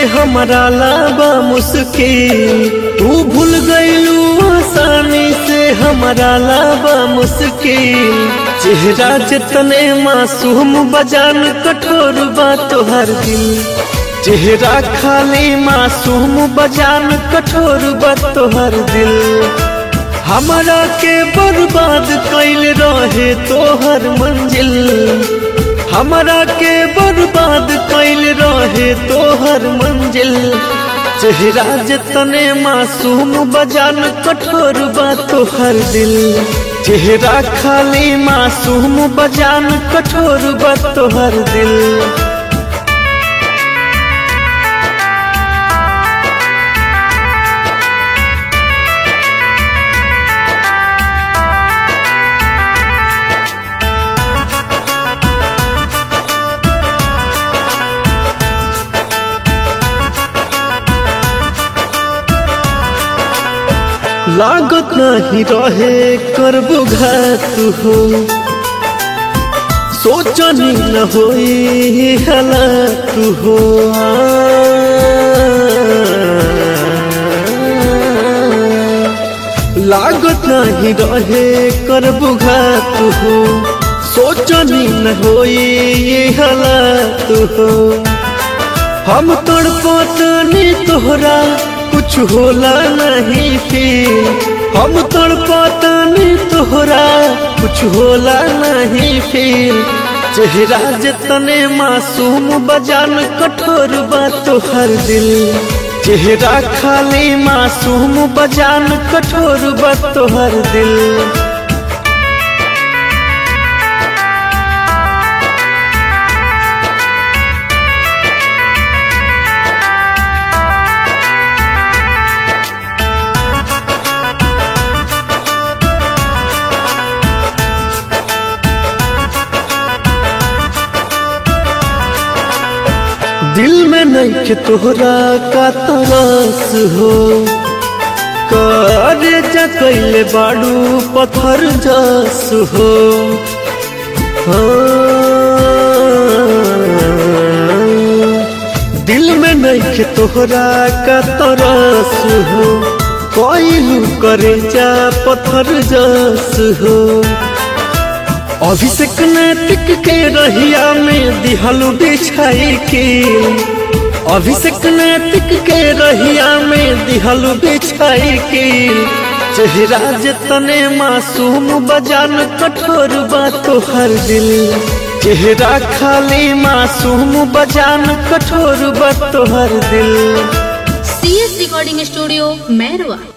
हमारा लाबा मुश्किल तू भूल गईलू आसानी से हमारा लाबा मुश्किल चेहरा जितने मासूम बजान कठोर बा तोहर दिल चेहरा खाली मासूम बजान कठोर बा तोहर दिल हमारा के बर्बाद कैल रहे तोहर मंजिल हमारा के बर्बाद कैल रहे तोहर मंजिल चेहरा जितने मासूम बजान कठोर बा तोहर दिल चेहरा खाली मासूम बजान कठोर बा तोहर दिल लागत नहीं रहे करबो घात हो सोचनी न होई हालात हो लागत नहीं रहे करबो घात हो सोचनी न होई हालात हो हम तड़पतनी तोहरा कुछ होला नहीं फिर हम तड़पतनी तोहरा कुछ होला नहीं फिर चेहरा जितने मासूम बजान कठोर बा तोहर दिल चेहरा खाली मासूम बजान कठोर बा तोहर दिल दिल में नहीं के तोहरा का तरस हो करे जकैले बाड़ू पत्थर जस हो हाँ। दिल में नहीं के तोहरा का तरस हो कोई करे जा पत्थर जस हो अभिषेक नैतिक के रहिया में दिहलू बिछाई के अभिषेक नैतिक के रहिया में दिहलू बिछाई के चेहरा जितने मासूम बजान कठोर बा तोहर दिल चेहरा खाली मासूम बजान कठोर बा तोहर दिल C S recording studio Mairwa